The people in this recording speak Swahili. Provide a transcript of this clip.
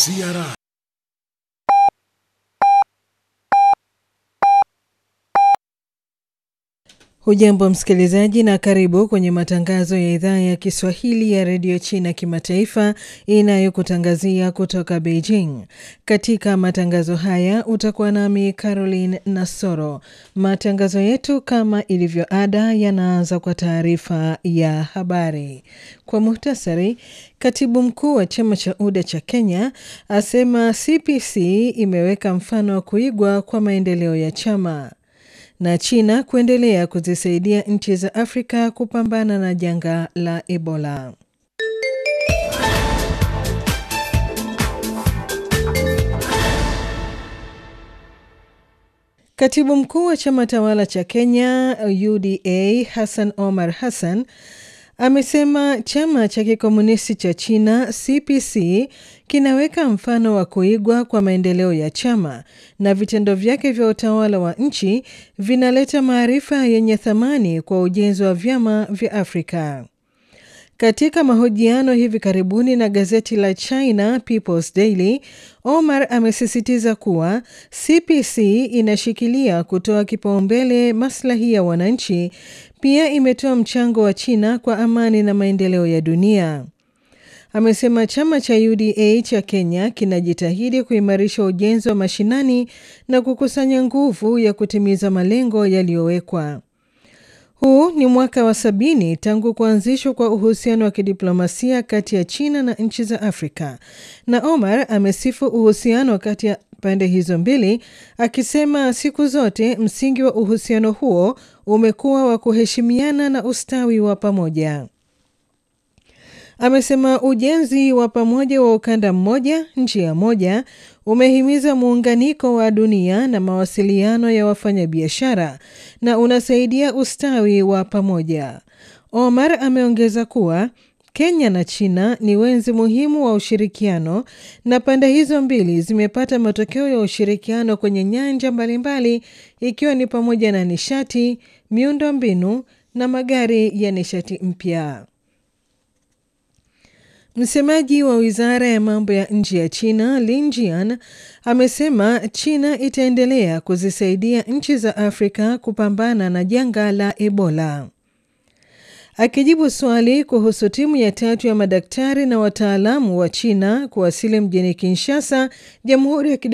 CRI Hujambo msikilizaji, na karibu kwenye matangazo ya idhaa ya Kiswahili ya redio China kimataifa inayokutangazia kutoka Beijing. Katika matangazo haya utakuwa nami Caroline Nasoro. Matangazo yetu kama ilivyo ada yanaanza kwa taarifa ya habari. Kwa muhtasari, katibu mkuu wa chama cha UDA cha Kenya asema CPC imeweka mfano wa kuigwa kwa maendeleo ya chama na China kuendelea kuzisaidia nchi za Afrika kupambana na janga la Ebola. Katibu mkuu wa chama tawala cha Kenya UDA Hassan Omar Hassan amesema chama cha kikomunisti cha China CPC kinaweka mfano wa kuigwa kwa maendeleo ya chama na vitendo vyake vya utawala wa nchi vinaleta maarifa yenye thamani kwa ujenzi wa vyama vya Afrika. Katika mahojiano hivi karibuni na gazeti la China People's Daily, Omar amesisitiza kuwa CPC inashikilia kutoa kipaumbele maslahi ya wananchi. Pia imetoa mchango wa China kwa amani na maendeleo ya dunia. Amesema chama cha UDA cha Kenya kinajitahidi kuimarisha ujenzi wa mashinani na kukusanya nguvu ya kutimiza malengo yaliyowekwa. Huu ni mwaka wa sabini tangu kuanzishwa kwa uhusiano wa kidiplomasia kati ya China na nchi za Afrika, na Omar amesifu uhusiano kati ya pande hizo mbili, akisema siku zote msingi wa uhusiano huo umekuwa wa kuheshimiana na ustawi wa pamoja. Amesema ujenzi wa pamoja wa ukanda mmoja njia moja umehimiza muunganiko wa dunia na mawasiliano ya wafanyabiashara na unasaidia ustawi wa pamoja. Omar ameongeza kuwa Kenya na China ni wenzi muhimu wa ushirikiano na pande hizo mbili zimepata matokeo ya ushirikiano kwenye nyanja mbalimbali ikiwa ni pamoja na nishati, miundo mbinu na magari ya nishati mpya. Msemaji wa wizara ya mambo ya nje ya China Lin Jian amesema China itaendelea kuzisaidia nchi za Afrika kupambana na janga la Ebola. Akijibu swali kuhusu timu ya tatu ya madaktari na wataalamu wa China kuwasili mjini Kinshasa, Jamhuri ya